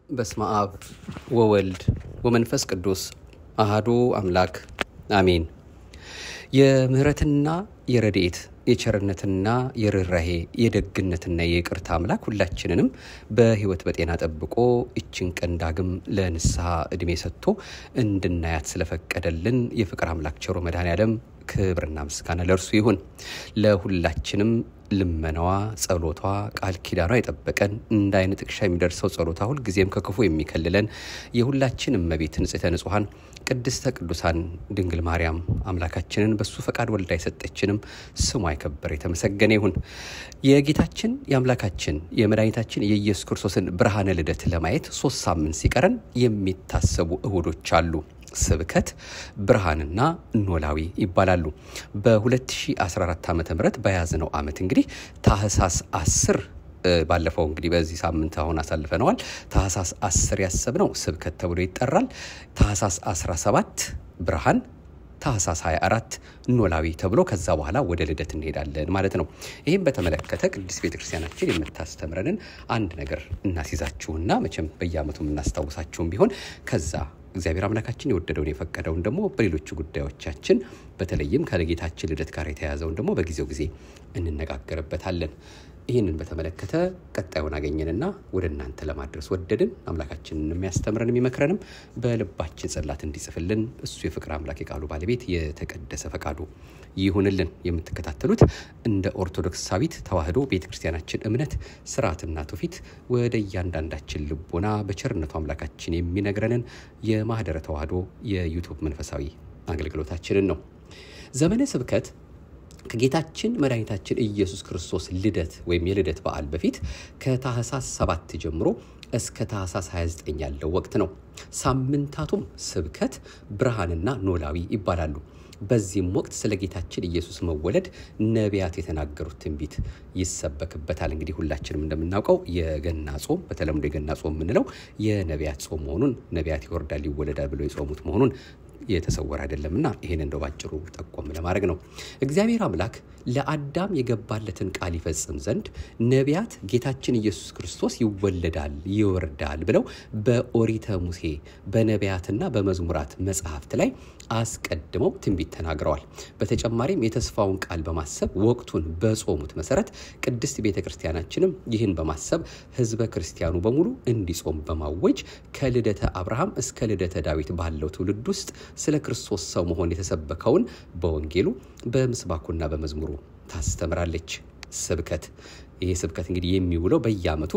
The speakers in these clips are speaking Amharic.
በስመ አብ ወወልድ ወመንፈስ ቅዱስ አሃዱ አምላክ አሜን። የምህረትና የረድኤት የቸርነትና የርኅራሄ የደግነትና የይቅርታ አምላክ ሁላችንንም በሕይወት በጤና ጠብቆ እችን ቀን ዳግም ለንስሐ ዕድሜ ሰጥቶ እንድናያት ስለፈቀደልን የፍቅር አምላክ ቸሮ መድኃኔዓለም ክብርና ምስጋና ለእርሱ ይሁን። ለሁላችንም ልመናዋ፣ ጸሎቷ፣ ቃል ኪዳኗ የጠበቀን እንደ አይነ ጥቅሻ የሚደርሰው ጸሎቷ ሁልጊዜም ከክፉ የሚከልለን የሁላችን እመቤት ንጽሕተ ንጹሐን ቅድስተ ቅዱሳን ድንግል ማርያም አምላካችንን በሱ ፈቃድ ወልዳ የሰጠችንም ስሟ የከበረ የተመሰገነ ይሁን። የጌታችን የአምላካችን የመድኃኒታችን የኢየሱስ ክርስቶስን ብርሃነ ልደት ለማየት ሶስት ሳምንት ሲቀረን የሚታሰቡ እሁዶች አሉ። ስብከት፣ ብርሃንና ኖላዊ ይባላሉ። በ2014 ዓ ም በያዝነው ዓመት እንግዲህ ታህሳስ 10 ባለፈው እንግዲህ በዚህ ሳምንት አሁን አሳልፈነዋል። ታህሳስ 10 ያሰብነው ስብከት ተብሎ ይጠራል። ታህሳስ 17 ብርሃን ታህሳስ 24 ኖላዊ ተብሎ ከዛ በኋላ ወደ ልደት እንሄዳለን ማለት ነው። ይህም በተመለከተ ቅድስት ቤተክርስቲያናችን የምታስተምረንን አንድ ነገር እናስይዛችሁና መቼም በየዓመቱ የምናስታውሳችሁም ቢሆን ከዛ እግዚአብሔር አምላካችን የወደደውን የፈቀደውን ደግሞ በሌሎቹ ጉዳዮቻችን በተለይም ከጌታችን ልደት ጋር የተያያዘውን ደግሞ በጊዜው ጊዜ እንነጋገርበታለን። ይህንን በተመለከተ ቀጣዩን አገኘንና ወደ እናንተ ለማድረስ ወደድን። አምላካችንን የሚያስተምረን የሚመክረንም በልባችን ጽላት እንዲጽፍልን እሱ የፍቅር አምላክ የቃሉ ባለቤት የተቀደሰ ፈቃዱ ይሁንልን። የምትከታተሉት እንደ ኦርቶዶክሳዊት ተዋሕዶ ቤተ ክርስቲያናችን እምነት ስርዓትና ትውፊት ወደ እያንዳንዳችን ልቦና በቸርነቱ አምላካችን የሚነግረንን የማህደረ ተዋሕዶ የዩቱብ መንፈሳዊ አገልግሎታችንን ነው። ዘመነ ስብከት ከጌታችን መድኃኒታችን ኢየሱስ ክርስቶስ ልደት ወይም የልደት በዓል በፊት ከታህሳስ 7 ጀምሮ እስከ ታህሳስ 29 ያለው ወቅት ነው። ሳምንታቱም ስብከት፣ ብርሃንና ኖላዊ ይባላሉ። በዚህም ወቅት ስለ ጌታችን ኢየሱስ መወለድ ነቢያት የተናገሩት ትንቢት ይሰበክበታል። እንግዲህ ሁላችንም እንደምናውቀው የገና ጾም በተለምዶ የገና ጾም የምንለው የነቢያት ጾም መሆኑን ነቢያት ይወርዳል ይወለዳል ብለው የጾሙት መሆኑን የተሰወረ አይደለምና ይህን እንደው ባጭሩ ጠቆም ለማድረግ ነው። እግዚአብሔር አምላክ ለአዳም የገባለትን ቃል ይፈጽም ዘንድ ነቢያት ጌታችን ኢየሱስ ክርስቶስ ይወለዳል ይወርዳል ብለው በኦሪተ ሙሴ በነቢያትና በመዝሙራት መጽሐፍት ላይ አስቀድመው ትንቢት ተናግረዋል። በተጨማሪም የተስፋውን ቃል በማሰብ ወቅቱን በጾሙት መሰረት ቅድስት ቤተ ክርስቲያናችንም ይህን በማሰብ ሕዝበ ክርስቲያኑ በሙሉ እንዲጾም በማወጅ ከልደተ አብርሃም እስከ ልደተ ዳዊት ባለው ትውልድ ውስጥ ስለ ክርስቶስ ሰው መሆን የተሰበከውን በወንጌሉ በምስባኩና በመዝሙሩ ታስተምራለች። ስብከት ይህ ስብከት እንግዲህ የሚውለው በየዓመቱ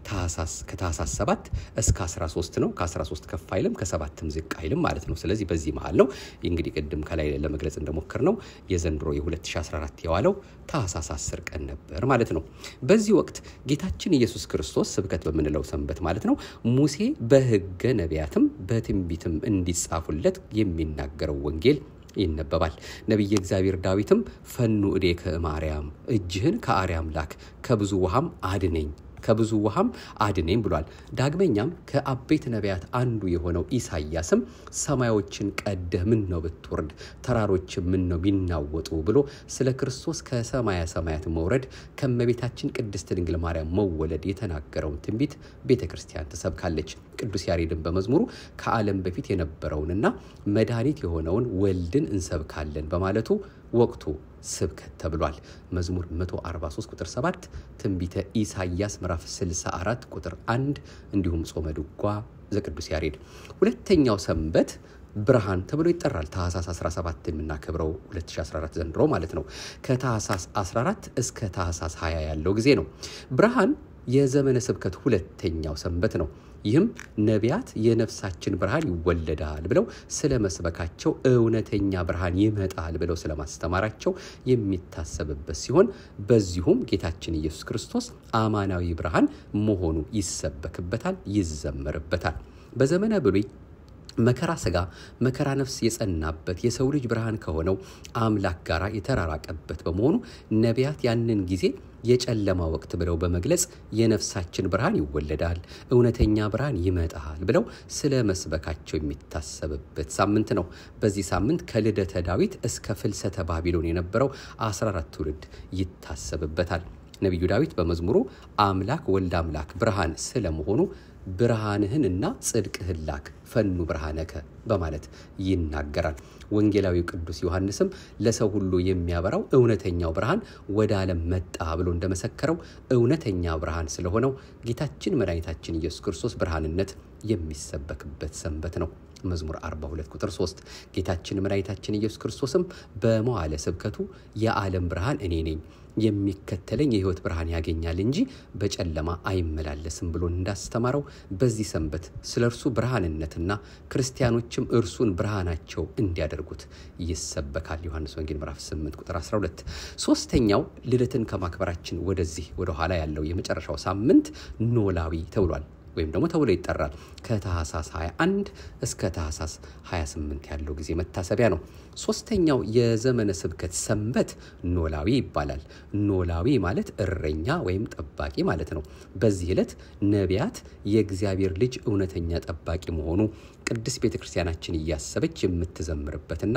ከታህሳስ 7 እስከ 13 ነው። ከ13 ከፍ አይልም ከሰባትም ዝቅ አይልም ማለት ነው። ስለዚህ በዚህ መሀል ነው እንግዲህ ቅድም ከላይ ለመግለጽ እንደሞከር ነው የዘንድሮ የ2014 የዋለው ታህሳስ 10 ቀን ነበር ማለት ነው። በዚህ ወቅት ጌታችን ኢየሱስ ክርስቶስ ስብከት በምንለው ሰንበት ማለት ነው ሙሴ በሕገ ነቢያትም በትንቢትም እንዲጻፉለት የሚናገረው ወንጌል ይነበባል። ነቢየ እግዚአብሔር ዳዊትም ፈኑ እዴከ ማርያም እጅህን ከአርያም ላክ ከብዙ ውሃም አድነኝ ከብዙ ውሃም አድነኝ ብሏል። ዳግመኛም ከአበይት ነቢያት አንዱ የሆነው ኢሳያስም ሰማዮችን ቀደህ ምን ነው ብትወርድ ተራሮችን ምን ነው ቢናወጡ ብሎ ስለ ክርስቶስ ከሰማያ ሰማያት መውረድ ከመቤታችን ቅድስት ድንግል ማርያም መወለድ የተናገረውን ትንቢት ቤተ ክርስቲያን ትሰብካለች። ቅዱስ ያሬድን በመዝሙሩ ከዓለም በፊት የነበረውንና መድኃኒት የሆነውን ወልድን እንሰብካለን በማለቱ ወቅቱ ስብከት ተብሏል። መዝሙር 143 ቁጥር 7፣ ትንቢተ ኢሳይያስ ምዕራፍ 64 ቁጥር 1 እንዲሁም ጾመ ድጓ ዘቅዱስ ያሬድ። ሁለተኛው ሰንበት ብርሃን ተብሎ ይጠራል። ታህሳስ 17 የምናከብረው 2014 ዘንድሮ ማለት ነው። ከታህሳስ 14 እስከ ታህሳስ 20 ያለው ጊዜ ነው። ብርሃን የዘመነ ስብከት ሁለተኛው ሰንበት ነው። ይህም ነቢያት የነፍሳችን ብርሃን ይወለዳል ብለው ስለ መስበካቸው እውነተኛ ብርሃን ይመጣል ብለው ስለማስተማራቸው የሚታሰብበት ሲሆን በዚሁም ጌታችን ኢየሱስ ክርስቶስ አማናዊ ብርሃን መሆኑ ይሰበክበታል፣ ይዘመርበታል። በዘመነ ብሉይ መከራ ስጋ መከራ ነፍስ የጸናበት የሰው ልጅ ብርሃን ከሆነው አምላክ ጋር የተራራቀበት በመሆኑ ነቢያት ያንን ጊዜ የጨለማ ወቅት ብለው በመግለጽ የነፍሳችን ብርሃን ይወለዳል፣ እውነተኛ ብርሃን ይመጣል ብለው ስለ መስበካቸው የሚታሰብበት ሳምንት ነው። በዚህ ሳምንት ከልደተ ዳዊት እስከ ፍልሰተ ባቢሎን የነበረው 14 ትውልድ ይታሰብበታል። ነቢዩ ዳዊት በመዝሙሩ አምላክ ወልድ አምላክ ብርሃን ስለመሆኑ ብርሃንህን እና ጽድቅህን ላክ ፈኑ ብርሃነከ በማለት ይናገራል። ወንጌላዊው ቅዱስ ዮሐንስም ለሰው ሁሉ የሚያበራው እውነተኛው ብርሃን ወደ ዓለም መጣ ብሎ እንደመሰከረው እውነተኛ ብርሃን ስለሆነው ጌታችን መድኃኒታችን ኢየሱስ ክርስቶስ ብርሃንነት የሚሰበክበት ሰንበት ነው። መዝሙር 42 ቁጥር 3 ጌታችን መድኃኒታችን ኢየሱስ ክርስቶስም በመዋዕለ ስብከቱ የዓለም ብርሃን እኔ ነኝ የሚከተለኝ የሕይወት ብርሃን ያገኛል እንጂ በጨለማ አይመላለስም ብሎ እንዳስተማረው በዚህ ሰንበት ስለ እርሱ ብርሃንነትና ክርስቲያኖችም እርሱን ብርሃናቸው እንዲያደርጉት ይሰበካል። ዮሐንስ ወንጌል ምዕራፍ 8 ቁጥር 12። ሶስተኛው ልደትን ከማክበራችን ወደዚህ ወደኋላ ያለው የመጨረሻው ሳምንት ኖላዊ ተብሏል ወይም ደግሞ ተብሎ ይጠራል። ከታህሳስ 21 እስከ ታህሳስ 28 ያለው ጊዜ መታሰቢያ ነው። ሶስተኛው የዘመነ ስብከት ሰንበት ኖላዊ ይባላል። ኖላዊ ማለት እረኛ ወይም ጠባቂ ማለት ነው። በዚህ ዕለት ነቢያት የእግዚአብሔር ልጅ እውነተኛ ጠባቂ መሆኑ ቅድስት ቤተ ክርስቲያናችን እያሰበች የምትዘምርበትና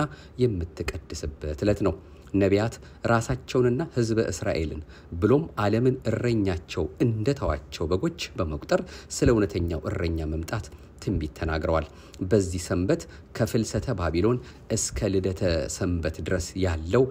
የምትቀድስበት ዕለት ነው። ነቢያት ራሳቸውንና ሕዝበ እስራኤልን ብሎም ዓለምን እረኛቸው እንደተዋቸው በጎች በመቁጠር ስለ እውነተኛው እረኛ መምጣት ትንቢት ተናግረዋል። በዚህ ሰንበት ከፍልሰተ ባቢሎን እስከ ልደተ ሰንበት ድረስ ያለው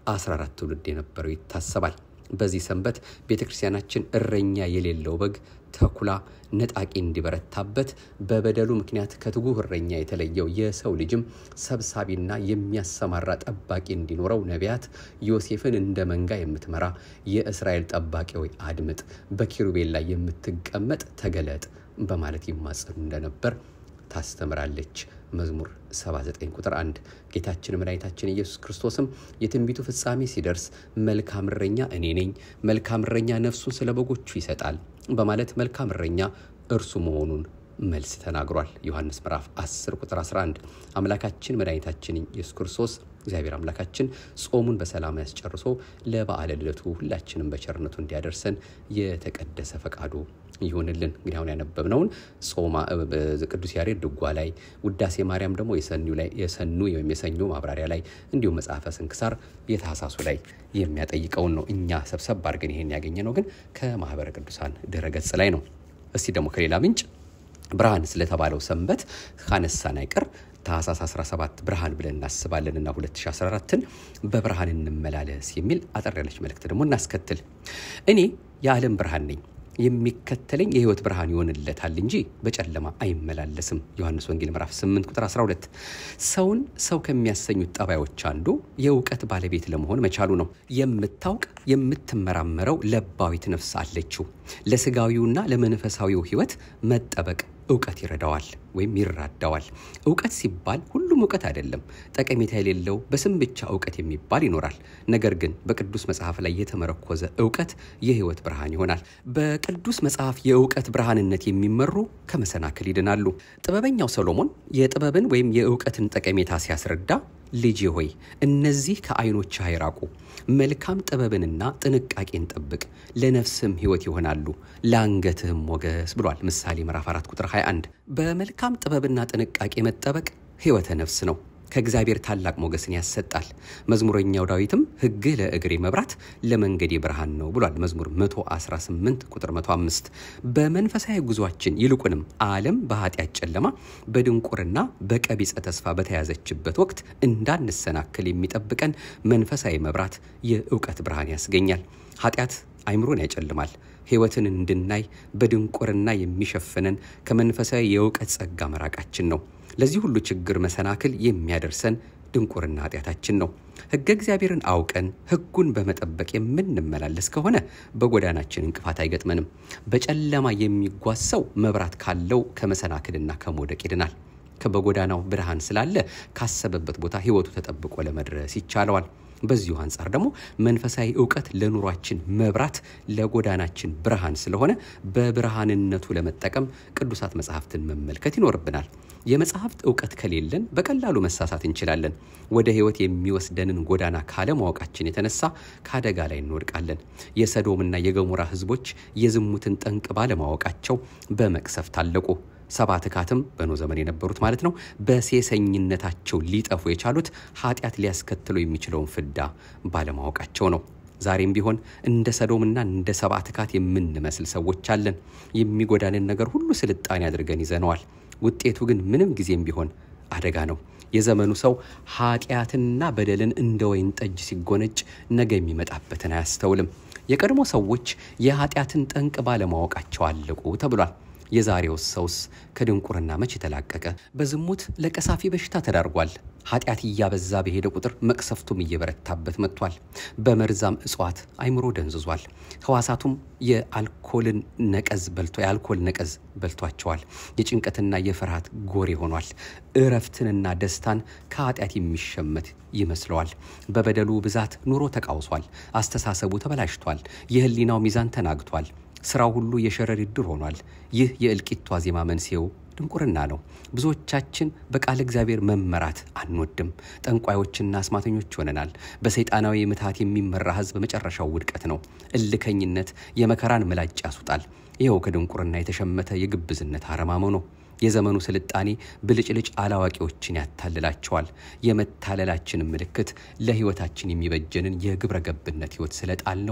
14 ትውልድ የነበረው ይታሰባል። በዚህ ሰንበት ቤተ ክርስቲያናችን እረኛ የሌለው በግ ተኩላ ነጣቂ እንዲበረታበት በበደሉ ምክንያት ከትጉህ እረኛ የተለየው የሰው ልጅም ሰብሳቢና የሚያሰማራ ጠባቂ እንዲኖረው ነቢያት ዮሴፍን እንደ መንጋ የምትመራ የእስራኤል ጠባቂ ሆይ አድምጥ፣ በኪሩቤል ላይ የምትቀመጥ ተገለጥ በማለት ይማጸኑ እንደነበር ታስተምራለች። መዝሙር 79 ቁጥር 1 ጌታችን መድኃኒታችን ኢየሱስ ክርስቶስም የትንቢቱ ፍጻሜ ሲደርስ መልካም እረኛ እኔ ነኝ፣ መልካም እረኛ ነፍሱን ስለ በጎቹ ይሰጣል በማለት መልካም እረኛ እርሱ መሆኑን መልስ ተናግሯል። ዮሐንስ ምዕራፍ 10 ቁጥር 11 አምላካችን መድኃኒታችን ኢየሱስ ክርስቶስ እግዚአብሔር አምላካችን ጾሙን በሰላም ያስጨርሶ ለበዓለ ልደቱ ሁላችንም በቸርነቱ እንዲያደርሰን የተቀደሰ ፈቃዱ ይሁንልን። እንግዲህ አሁን ያነበብነውን ጾማ ቅዱስ ያሬድ ድጓ ላይ፣ ውዳሴ ማርያም ደግሞ የሰኑ ወይም የሰኞ ማብራሪያ ላይ እንዲሁም መጽሐፈ ስንክሳር የታህሳሱ ላይ የሚያጠይቀውን ነው። እኛ ሰብሰብ አድርገን ይሄን ያገኘ ነው ግን ከማህበረ ቅዱሳን ድረገጽ ላይ ነው። እስቲ ደግሞ ከሌላ ምንጭ ብርሃን ስለተባለው ሰንበት ካነሳን አይቀር ታህሳስ 17 ብርሃን ብለን እናስባለንና 2014ን በብርሃን እንመላለስ የሚል አጠር ያለች መልእክት ደግሞ እናስከትል። እኔ የዓለም ብርሃን ነኝ የሚከተለኝ የሕይወት ብርሃን ይሆንለታል እንጂ በጨለማ አይመላለስም። ዮሐንስ ወንጌል ምዕራፍ 8 ቁጥር 12። ሰውን ሰው ከሚያሰኙት ጠባዮች አንዱ የእውቀት ባለቤት ለመሆን መቻሉ ነው። የምታውቅ የምትመራመረው ለባዊት ነፍስ አለችው። ለስጋዊውና ለመንፈሳዊው ሕይወት መጠበቅ እውቀት ይረዳዋል ወይም ይራዳዋል። እውቀት ሲባል ሁሉም እውቀት አይደለም። ጠቀሜታ የሌለው በስም ብቻ እውቀት የሚባል ይኖራል። ነገር ግን በቅዱስ መጽሐፍ ላይ የተመረኮዘ እውቀት የሕይወት ብርሃን ይሆናል። በቅዱስ መጽሐፍ የእውቀት ብርሃንነት የሚመሩ ከመሰናክል ይድናሉ። ጥበበኛው ሰሎሞን የጥበብን ወይም የእውቀትን ጠቀሜታ ሲያስረዳ ልጄ ሆይ እነዚህ ከዓይኖች አይራቁ፣ መልካም ጥበብንና ጥንቃቄን ጠብቅ፣ ለነፍስም ሕይወት ይሆናሉ፣ ለአንገትህም ሞገስ ብሏል። ምሳሌ ምዕራፍ 4 ቁጥር 21 በመልካም ጥበብና ጥንቃቄ መጠበቅ ሕይወተ ነፍስ ነው። ከእግዚአብሔር ታላቅ ሞገስን ያሰጣል። መዝሙረኛው ዳዊትም ሕግህ ለእግሬ መብራት ለመንገዴ ብርሃን ነው ብሏል። መዝሙር 118 ቁጥር 105 በመንፈሳዊ ጉዟችን ይልቁንም ዓለም በኃጢአት ጨለማ በድንቁርና በቀቢጸ ተስፋ በተያዘችበት ወቅት እንዳንሰናክል የሚጠብቀን መንፈሳዊ መብራት የእውቀት ብርሃን ያስገኛል። ኃጢአት አይምሮን ያጨልማል። ሕይወትን እንድናይ በድንቁርና የሚሸፍነን ከመንፈሳዊ የእውቀት ጸጋ መራቃችን ነው። ለዚህ ሁሉ ችግር መሰናክል የሚያደርሰን ድንቁርና ኃጢአታችን ነው። ሕገ እግዚአብሔርን አውቀን ሕጉን በመጠበቅ የምንመላለስ ከሆነ በጎዳናችን እንቅፋት አይገጥመንም። በጨለማ የሚጓዝ ሰው መብራት ካለው ከመሰናክልና ከመውደቅ ይድናል። በጎዳናው ብርሃን ስላለ ካሰበበት ቦታ ሕይወቱ ተጠብቆ ለመድረስ ይቻለዋል። በዚሁ አንጻር ደግሞ መንፈሳዊ እውቀት ለኑሯችን መብራት፣ ለጎዳናችን ብርሃን ስለሆነ በብርሃንነቱ ለመጠቀም ቅዱሳት መጽሐፍትን መመልከት ይኖርብናል። የመጽሐፍት እውቀት ከሌለን በቀላሉ መሳሳት እንችላለን። ወደ ሕይወት የሚወስደንን ጎዳና ካለማወቃችን የተነሳ ከአደጋ ላይ እንወድቃለን። የሰዶምና የገሞራ ሕዝቦች የዝሙትን ጠንቅ ባለማወቃቸው በመቅሰፍት አለቁ። ሰባ ትካትም በኖ ዘመን የነበሩት ማለት ነው። በሴሰኝነታቸው ሊጠፉ የቻሉት ኃጢአት ሊያስከትለው የሚችለውን ፍዳ ባለማወቃቸው ነው። ዛሬም ቢሆን እንደ ሰዶምና እንደ ሰብአ ትካት የምንመስል ሰዎች አለን። የሚጎዳንን ነገር ሁሉ ስልጣኔ አድርገን ይዘነዋል። ውጤቱ ግን ምንም ጊዜም ቢሆን አደጋ ነው። የዘመኑ ሰው ኃጢአትና በደልን እንደ ወይን ጠጅ ሲጎነጭ ነገ የሚመጣበትን አያስተውልም። የቀድሞ ሰዎች የኃጢአትን ጠንቅ ባለማወቃቸው አለቁ ተብሏል። የዛሬው ሰውስ ከድንቁርና መች የተላቀቀ? በዝሙት ለቀሳፊ በሽታ ተዳርጓል። ኃጢአት እያበዛ በሄደ ቁጥር መቅሰፍቱም እየበረታበት መጥቷል። በመርዛም እጽዋት አይምሮ ደንዝዟል። ህዋሳቱም የአልኮልን ነቀዝ በልቶ የአልኮል ነቀዝ በልቷቸዋል። የጭንቀትና የፍርሃት ጎሬ ሆኗል። እረፍትንና ደስታን ከኃጢአት የሚሸመት ይመስለዋል። በበደሉ ብዛት ኑሮ ተቃውሷል። አስተሳሰቡ ተበላሽቷል። የህሊናው ሚዛን ተናግቷል። ስራው ሁሉ የሸረሪት ድር ሆኗል። ይህ የእልቂቱ ዋዜማ መንስኤው ድንቁርና ነው። ብዙዎቻችን በቃለ እግዚአብሔር መመራት አንወድም። ጠንቋዮችና አስማተኞች ሆነናል። በሰይጣናዊ ምትሃት የሚመራ ህዝብ መጨረሻው ውድቀት ነው። እልከኝነት የመከራን ምላጭ ያስውጣል። ይኸው ከድንቁርና የተሸመተ የግብዝነት አረማሞ ነው። የዘመኑ ስልጣኔ ብልጭልጭ አላዋቂዎችን ያታልላቸዋል። የመታለላችንን ምልክት ለህይወታችን የሚበጀንን የግብረ ገብነት ህይወት ስለጣልነው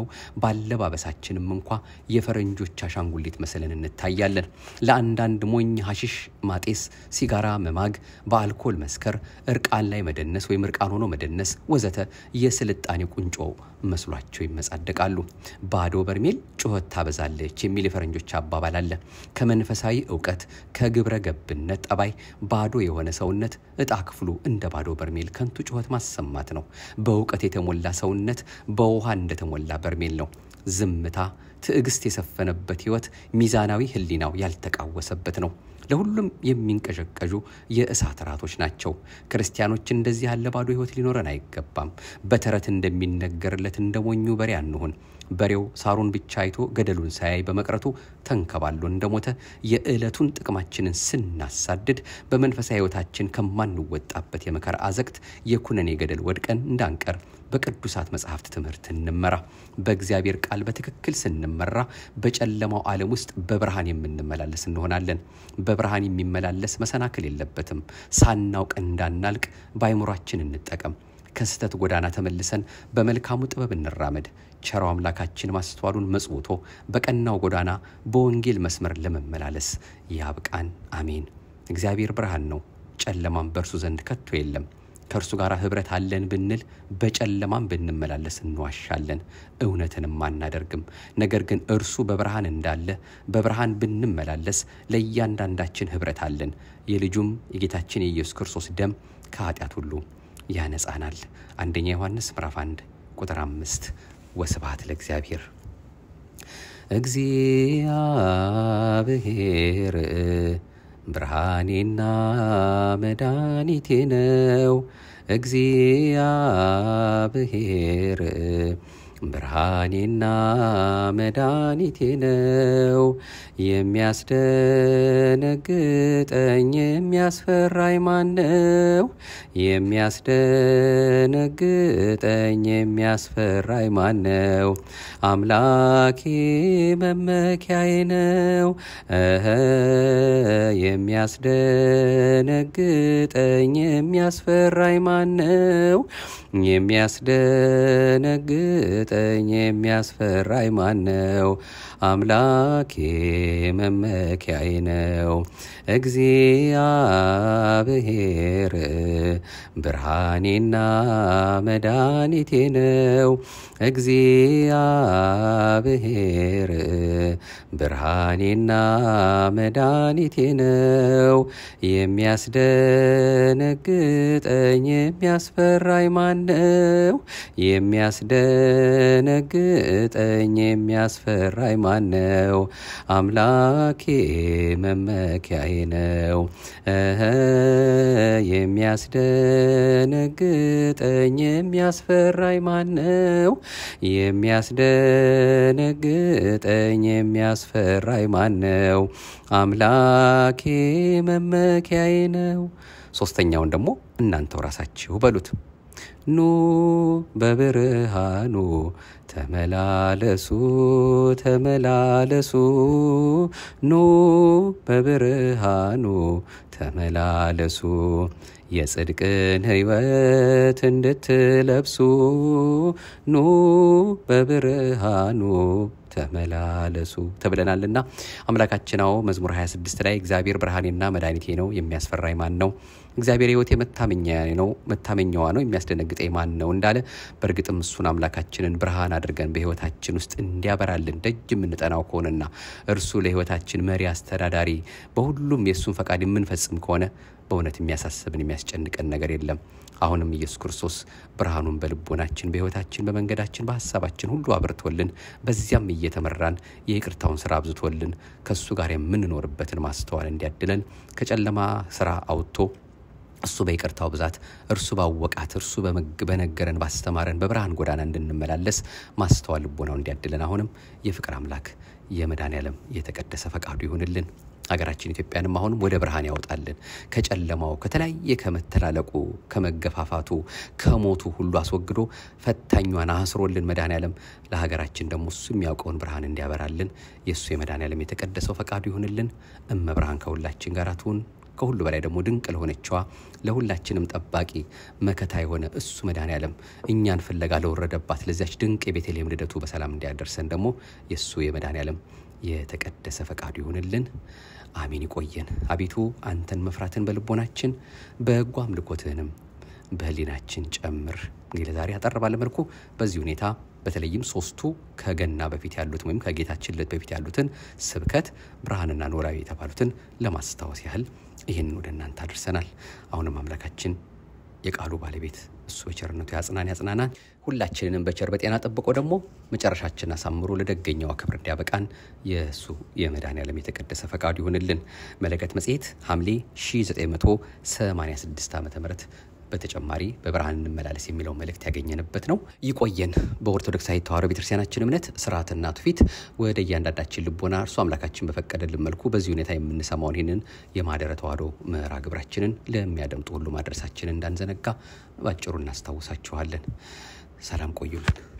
ባለባበሳችንም እንኳ የፈረንጆች አሻንጉሊት መስለን እንታያለን። ለአንዳንድ ሞኝ ሀሽሽ ማጤስ፣ ሲጋራ መማግ፣ በአልኮል መስከር፣ እርቃን ላይ መደነስ ወይም እርቃን ሆኖ መደነስ ወዘተ የስልጣኔ ቁንጮ መስሏቸው ይመጻደቃሉ። ባዶ በርሜል ጩኸት ታበዛለች የሚል የፈረንጆች አባባል አለ። ከመንፈሳዊ እውቀት ከግብረ ገብነት ጠባይ ባዶ የሆነ ሰውነት እጣ ክፍሉ እንደ ባዶ በርሜል ከንቱ ጩኸት ማሰማት ነው። በእውቀት የተሞላ ሰውነት በውሃ እንደተሞላ በርሜል ነው። ዝምታ፣ ትዕግስት የሰፈነበት ህይወት ሚዛናዊ ህሊናው ያልተቃወሰበት ነው። ለሁሉም የሚንቀዠቀዡ የእሳት ራቶች ናቸው። ክርስቲያኖች እንደዚህ ያለ ባዶ ህይወት ሊኖረን አይገባም። በተረት እንደሚነገርለት እንደ ሞኙ በሬ አንሁን። በሬው ሳሩን ብቻ አይቶ ገደሉን ሳያይ በመቅረቱ ተንከባሎ እንደሞተ የዕለቱን ጥቅማችንን ስናሳድድ በመንፈሳዊ ህይወታችን ከማንወጣበት የመከራ አዘቅት የኩነኔ ገደል ወድቀን እንዳንቀር በቅዱሳት መጽሐፍት ትምህርት እንመራ። በእግዚአብሔር ቃል በትክክል ስንመራ በጨለማው ዓለም ውስጥ በብርሃን የምንመላለስ እንሆናለን። በብርሃን የሚመላለስ መሰናክል የለበትም። ሳናውቅ እንዳናልቅ በአይምሯችን እንጠቀም። ከስህተት ጎዳና ተመልሰን በመልካሙ ጥበብ እንራመድ። ቸራው አምላካችን ማስተዋሉን መጽውቶ በቀናው ጎዳና በወንጌል መስመር ለመመላለስ ያብቃን። አሜን። እግዚአብሔር ብርሃን ነው፣ ጨለማም በእርሱ ዘንድ ከቶ የለም። ከእርሱ ጋር ኅብረት አለን ብንል በጨለማም ብንመላለስ እንዋሻለን፣ እውነትንም አናደርግም። ነገር ግን እርሱ በብርሃን እንዳለ በብርሃን ብንመላለስ ለእያንዳንዳችን ኅብረት አለን። የልጁም የጌታችን የኢየሱስ ክርስቶስ ደም ከኃጢአት ሁሉ ያነጻናል። አንደኛ ዮሐንስ ምዕራፍ 1 ቁጥር አምስት ወስብሐት ለእግዚአብሔር። እግዚአብሔር ብርሃኔና መድኃኒቴ ነው። እግዚአብሔር ብርሃኔና መድኃኒቴ ነው። የሚያስደነግጠኝ የሚያስፈራኝ ማን ነው? የሚያስደነግጠኝ የሚያስፈራኝ ማን ነው? አምላኬ መመኪያዬ ነው። እህ የሚያስደነግጠኝ የሚያስፈራኝ ማን ነው? የሚያስደነግጠኝ የሚያስፈራኝ ማን ነው? አምላኬ መመኪያዬ ነው። እግዚአብሔር ብርሃኔና መድኃኒቴ ነው። እግዚአብሔር ብርሃኔና መድኃኒቴ ነው። የሚያስደነግጠኝ የሚያስፈራኝ ማን ነው? የሚያስደነግጠኝ የሚያስፈራኝ ማን ነው? አምላኬ መመኪያዬ ነው። እህ የሚያስደነግጠኝ የሚያስፈራኝ ማን ነው? የሚያስደነግጠኝ የሚያስፈራኝ ማን ነው? አምላኬ መመኪያዬ ነው። ሶስተኛውን ደግሞ እናንተው ራሳችሁ በሉት። ኑ በብርሃኑ ተመላለሱ ተመላለሱ ኑ በብርሃኑ ተመላለሱ የጽድቅን ሕይወት እንድትለብሱ ኑ በብርሃኑ ተመላለሱ ተብለናልና አምላካችናው መዝሙር 26 ላይ እግዚአብሔር ብርሃኔና መድኃኒቴ ነው የሚያስፈራኝ ማን ነው? እግዚአብሔር ሕይወቴ መታመኛ ነው መታመኛዋ ነው የሚያስደነግጠኝ ማን ነው እንዳለ በእርግጥም እሱን አምላካችንን ብርሃን አድርገን በሕይወታችን ውስጥ እንዲያበራልን ደጅ የምንጠናው ከሆነና እርሱ ለሕይወታችን መሪ አስተዳዳሪ፣ በሁሉም የእሱን ፈቃድ የምንፈጽም ከሆነ በእውነት የሚያሳስብን የሚያስጨንቀን ነገር የለም። አሁንም ኢየሱስ ክርስቶስ ብርሃኑን በልቦናችን በሕይወታችን በመንገዳችን በሀሳባችን ሁሉ አብርቶልን በዚያም እየተመራን የይቅርታውን ስራ አብዝቶልን ከእሱ ጋር የምንኖርበትን ማስተዋል እንዲያድለን ከጨለማ ስራ አውጥቶ እሱ በይቅርታው ብዛት እርሱ ባወቃት እርሱ በነገረን ባስተማረን በብርሃን ጎዳና እንድንመላለስ ማስተዋል ልቦናው እንዲያድለን አሁንም የፍቅር አምላክ የመድኃኔዓለም የተቀደሰ ፈቃዱ ይሁንልን። ሀገራችን ኢትዮጵያንም አሁንም ወደ ብርሃን ያወጣልን። ከጨለማው ከተለያየ ከመተላለቁ፣ ከመገፋፋቱ፣ ከሞቱ ሁሉ አስወግዶ ፈታኟን አስሮልን መድኃኔዓለም ለሀገራችን ደግሞ እሱ የሚያውቀውን ብርሃን እንዲያበራልን የእሱ የመድኃኔዓለም የተቀደሰው ፈቃዱ ይሁንልን። እመብርሃን ከሁላችን ጋር ትሁን። ከሁሉ በላይ ደግሞ ድንቅ ለሆነችዋ ለሁላችንም ጠባቂ መከታ የሆነ እሱ መድኃኔዓለም እኛን ፍለጋ ለወረደባት ለዚያች ድንቅ የቤተልሔም ልደቱ በሰላም እንዲያደርሰን ደግሞ የእሱ የመድኃኔዓለም የተቀደሰ ፈቃዱ ይሁንልን። አሜን። ይቆየን። አቤቱ አንተን መፍራትን በልቦናችን በጎ አምልኮትህንም በህሊናችን ጨምር። እንግዲህ ለዛሬ አጠር ባለ መልኩ በዚህ ሁኔታ በተለይም ሶስቱ ከገና በፊት ያሉትን ወይም ከጌታችን ልደት በፊት ያሉትን ስብከት ብርሃንና ኖላዊ የተባሉትን ለማስታወስ ያህል ይህንን ወደ እናንተ አድርሰናል። አሁንም አምላካችን የቃሉ ባለቤት እሱ በቸርነቱ ያጽናን ያጽናናን። ሁላችንንም በቸር በጤና ጠብቆ ደግሞ መጨረሻችን አሳምሮ ለደገኛው ክብር እንዲያበቃን የእሱ የመድኃኔዓለም የተቀደሰ ፈቃዱ ይሁንልን። መለከት መጽሔት ሐምሌ 1986 ዓ ም በተጨማሪ በብርሃን እንመላለስ የሚለው መልእክት ያገኘንበት ነው። ይቆየን። በኦርቶዶክሳዊ ተዋሕዶ ቤተክርስቲያናችን እምነት ስርዓትና ትውፊት ወደ እያንዳንዳችን ልቦና እርሱ አምላካችን በፈቀደልን መልኩ በዚህ ሁኔታ የምንሰማውን ይህንን የማህደረ ተዋሕዶ ምዕራ ግብራችንን ለሚያደምጡ ሁሉ ማድረሳችንን እንዳንዘነጋ ባጭሩ እናስታውሳችኋለን። ሰላም ቆዩልን።